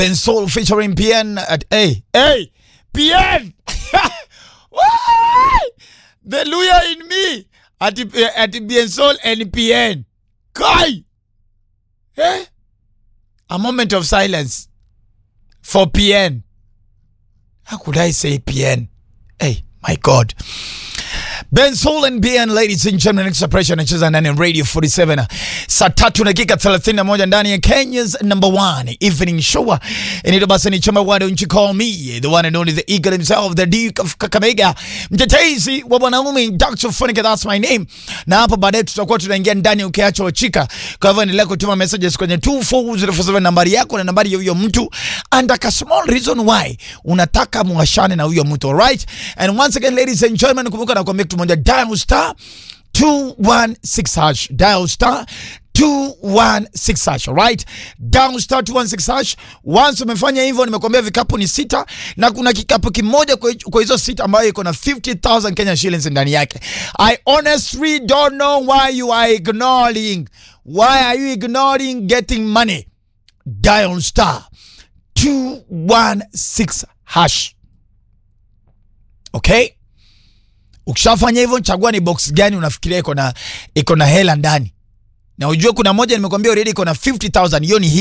and Soul featuring PN at A. Hey, PN! Why? the lawyer in me at, at PN Soul and PN. Kai! Eh? A moment of silence for PN. How could I say PN? Hey, my God. Ben Soul and BN, ladies and gentlemen, next separation anacheza ndani ya Radio 47 saa tatu dakika 31 ndani ya Kenya's number one evening show. Inaitwa basi ni chama why don't you call me the one and only the eagle himself the Duke of Kakamega, mtetezi wa wanaume Dr. Funika, that's my name. Na hapo baadaye tutakuwa tunaingia ndani ukiacha wachika. Kwa hivyo endelea kutuma messages kwenye 24047 nambari yako na nambari ya huyo mtu and a small reason why unataka muashane na huyo mtu, alright? And once again ladies and gentlemen, kumbuka na kuambia kitu moja, dial star 216 hash, dial star 216 hash, alright? Dial star 216 hash. Once umefanya hivyo, nimekuambia vikapu ni sita na kuna kikapu kimoja kwa kwa hizo sita ambayo iko na 50000 Kenya shillings ndani yake. I honestly don't know why you are ignoring. Why are you ignoring getting money? Dial star 216 hash. Okay? Ukishafanya hivyo, chagua ni box gani unafikiria iko na iko na hela ndani, na ujue kuna moja nimekwambia already iko na 50000 hiyo ni